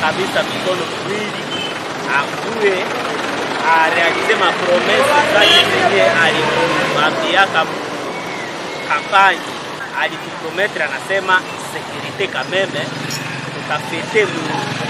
kabisa mikono miwili akuwe arealize mapromese zake zenye alimwambiaka kampani alituprometre, anasema sekurite kameme tutafete mu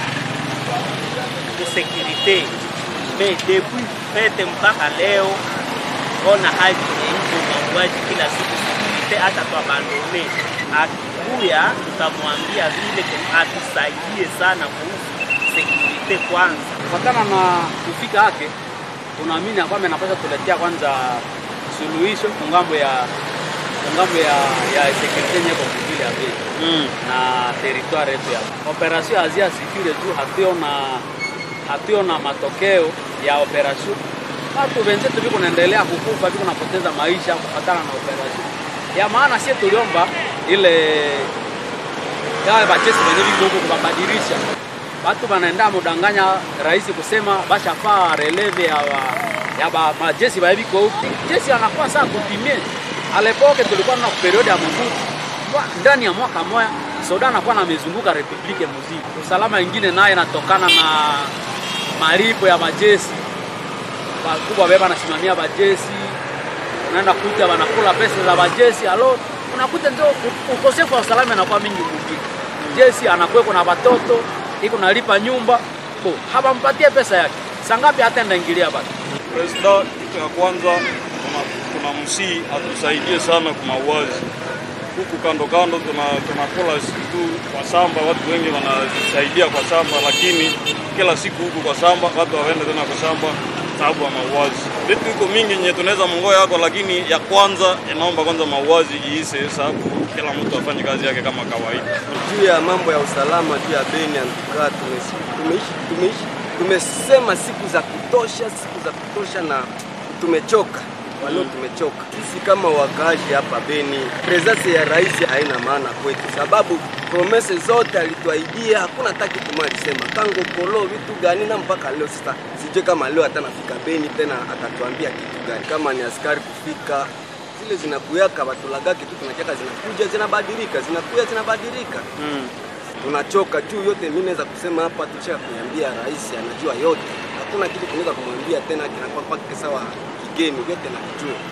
musekirite me depuis fete mpaka leo, ona hali iko mauaji kila siku, sekurite hata twabandone. Akikuya tutamwambia vile atusaidie sana kuhusu sekurite kwanza. Kufatana na kufika yake, tunaamini ya kwamba anapaswa tuletea kwanza suluhisho kungambo ya kungambo ya ya sekurite yenye kwa vile ya Beni Mm. na territoire yetu ya operation Azia Secure juu hatuona hatuona matokeo ya operation. Watu wenzetu viko naendelea kukufa, viko napoteza maisha kufatana na operation ya maana. Sie tuliomba ile yawe bachesi wenye viko huko kubabadilisha batu banaenda mudanganya rais kusema bashafaa releve ya wa, ya ba majesi baebiko huku jesi anakuwa saa kutimie alepoke tulikuwa na periode ya Mobutu Kwa- ndani ya mwaka moya soda anakuwa na mezunguka republike muzima. Usalama ingine naye inatokana na malipo ya majesi wakubwa beba nasimamia bajesi, unaenda kuta wanakula pesa za bajesi, alo unakuta ndio u- ukosefu wa usalama inakuwa mingi mwingine. Jesi anakuweko na watoto iko nalipa nyumba bo habampatie pesa yake sangapi, hata ndaingilia bado Presida, kitu ya kwanza tunamsii atusaidie sana kwa mauaji huku kando kando, tuna- tunakula tu kwa samba, watu wengi wanasaidia kwa samba, lakini kila siku huku kwa samba watu hawaende tena kwa samba sababu ya mauaji. Vitu iko mingi nye tunaweza mongoa yako, lakini ya kwanza inaomba kwanza mauaji iise, sababu kila mtu afanye kazi yake kama kawaida. juu ya mambo ya usalama juu ya Beni antukaa tumeishi tumeishi tumeishi tumesema siku za kutosha siku za kutosha na tumechoka walio tumechoka sisi kama wakaaji hapa Beni. Presence ya rais haina maana kwetu, sababu promese zote alituahidia hakuna hata kitu moja alisema tango kolo vitu gani, na mpaka leo sasa sijui kama leo atanafika Beni tena atatuambia kitu gani, kama ni askari kufika zile zinakuyaka batulagake tu tunachaka zinakuja zinabadilika zinakuja zinabadilika Mm. tunachoka juu yote. Mimi naweza kusema hapa tushaka kuambia rais, anajua yote, hakuna kitu tunaweza kumwambia tena kinakuwa kwake sawa kigeni, vyote nakijua.